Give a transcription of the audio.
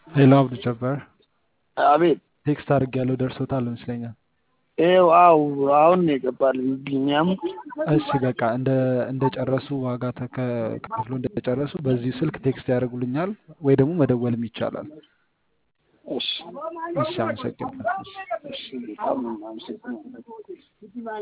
ሄሎ አብዱ ጀባር አቤት ቴክስት አድርጌያለሁ ደርሶታል ይመስለኛል። ይኸው አው አሁን ነው የገባልኝ ቢኒያም እሺ በቃ እንደ እንደጨረሱ ዋጋ ተከ- ከፍሎ እንደጨረሱ በዚህ ስልክ ቴክስት ያደርጉልኛል ወይ ደግሞ መደወልም ይቻላል። እሺ እሺ አመሰግናለሁ። እሺ። እሺ በጣም ነው የማመሰግነው